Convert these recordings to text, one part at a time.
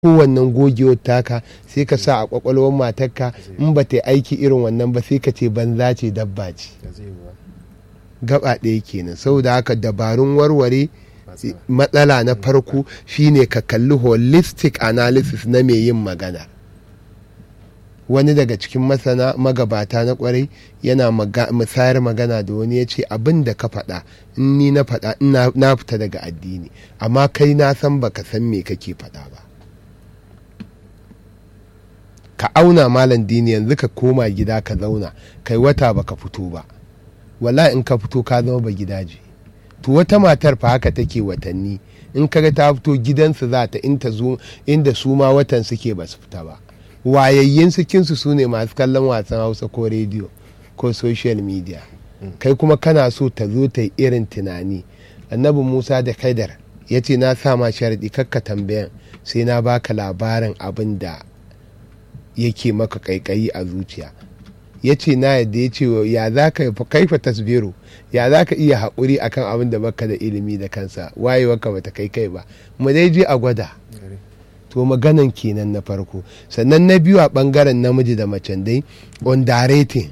kowannan gogewar taka sai ka sa a kwakwalwar matarka in ba ta yi aiki irin wannan ba sai ka ce banza ce dabba ce gaba ɗaya kenan saboda haka dabarun warware matsala na farko shine ka kalli holistic analysis na mai yin magana wani daga cikin masana magabata na kwarai yana musayar magana da wani ya ce abin da ka faɗa in ni na faɗa na fita daga addini amma kai na san baka san me kake faɗa ba ka auna malam dini yanzu ka koma gida ka zauna kai wata baka fito ba wala in ka fito ka zama ba gidaje to wata matar fa haka take watanni in kaga ta fito gidansu za ta inda su ma watan suke ba su fita ba wayayyen cikinsu su ne masu kallon wasan hausa ko rediyo ko social media kai kuma kana so ta zo ta yi irin tunani annabi musa da kaidar ya ce na sa ma sharaɗi kakka tambayan sai na baka labarin abin da yake maka kaikayi a zuciya ya ce na yadda ya ce ya za ka kaifa tasbiru ya za ka iya haƙuri akan abin da baka da ilimi da kansa wayewarka bata kai kai ba mu dai je a gwada to maganan kenan na farko sannan na biyu a bangaren namiji da macen dai on daretin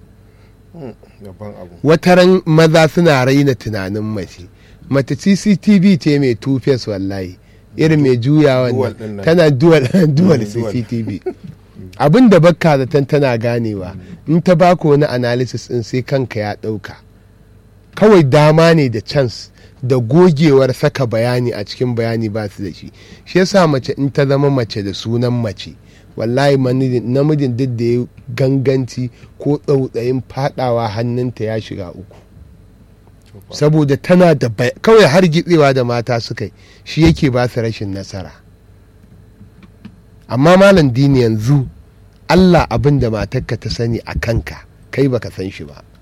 wataran maza suna raina tunanin mace mace cctv ce mai two-face wallahi irin mai juya wannan tana dual cctv abin da bakka zaton tana ganewa in ta baka wani analysis din sai kanka ya ɗauka kawai dama ne da chance da gogewar saka bayani a cikin bayani ba su da shi shi yasa mace in ta zama mace da sunan mace wallahi namijin duk da ya ganganci ko tsautsayin fadawa hannunta ya shiga uku saboda tana da kawai har gitsewa da mata suka yi shi yake ba su rashin nasara amma malam dini yanzu allah abin da matarka ta sani a kanka kai baka san shi ba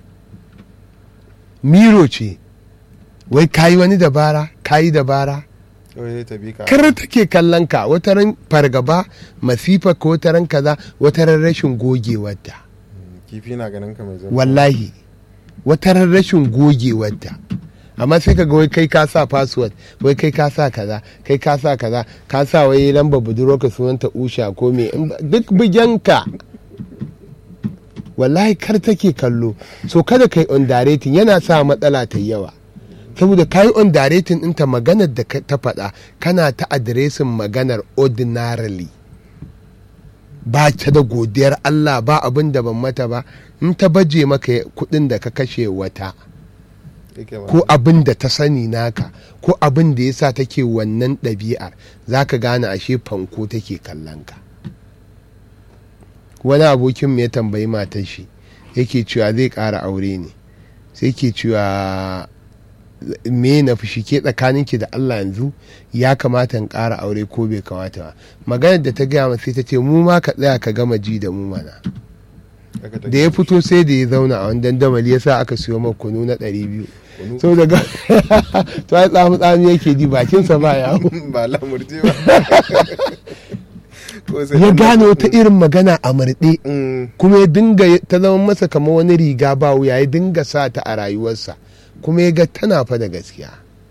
miro ce wai kayi wani dabara kayi dabara kar take kallon ka wata ran fargaba masifa ko wata ran kaza wata ran rashin gogewarta kifi na ganin ka mai wallahi wata ran rashin gogewarta amma sai ka ga wai kai ka sa password wai kai ka sa kaza kai ka sa kaza ka sa wai lamba budurwa ka sunanta usha ko me duk bugenka wallahi kar take kallo so kada kai on yana sa matsala ta yawa saboda ka yi on directing ɗinta maganar da ta faɗa kana ta adiresin maganar ordinarily ba ta da godiyar Allah ba abin da ban mata ba in ta baje maka kuɗin da ka kashe wata ko abin da ta sani naka ko abin da yasa take wannan ɗabi'ar za ka gane ashe fanko take kallon ka wani abokin ya tambayi matar shi yake cewa zai ƙara aure ne sai ke cewa me na fushi ke tsakaninki da Allah yanzu ya kamata in ƙara aure ko bai kamata ba maganar da ta gaya masa sai ta ce mu ma ka tsaya ka gama ji da mu mana da ya fito sai da ya zauna a wani dandamali ya sa aka siyo maka kunu na ɗari biyu so daga to ai tsamu tsamu yake ji bakinsa ba ya ba lamurje ba ya gane wata irin magana a murɗe kuma ya dinga ta zama masa kamar wani riga ba wuya ya dinga sa ta a rayuwarsa kuma ya ga tana fa da gaskiya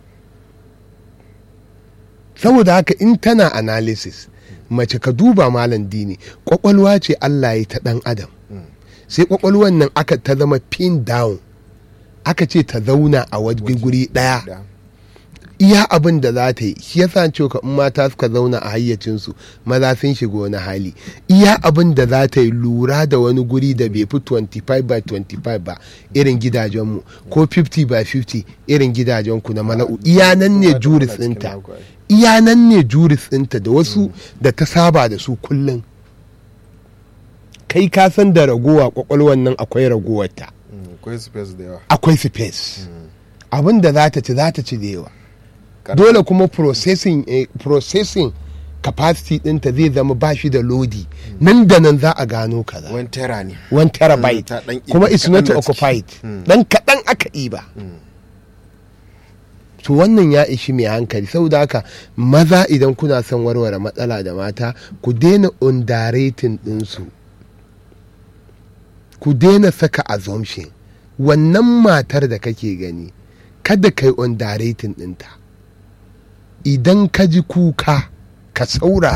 saboda haka in tana analysis mace ka duba malam dini kwakwalwa ce Allah ya ta dan adam sai kwakwalwan nan aka ta zama pin down aka ce ta zauna a wajen guri daya iya abin da za ta yi shi yasa ce ka in mata suka zauna a hayyacinsu maza sun shiga wani hali iya abin da za ta yi lura da wani guri da bai fi 25 by 25 ba irin gidajenmu ko 50 by 50 irin gidajenku na mala'u iya nan ne juris ɗinta iya nan ne juris ɗinta da wasu da ta saba da su kullum kai ka san da ragowa kwakwalwan nan akwai ragowarta akwai space da yawa akwai space abin da za ta ci za ta ci da yawa dole kuma processing, eh, processing capacity ɗinta zai zama ba shi da lodi nan da nan za a gano kaza one tera ne one terabyte kuma it's not occupied dan kaɗan aka ba to wannan ya ishi mai hankali saboda haka maza idan kuna son warware matsala da mata ku daina underrating ɗinsu ku daina saka assumption wannan matar da kake gani kada kai underrating ɗinta idan ka ji kuka ka saura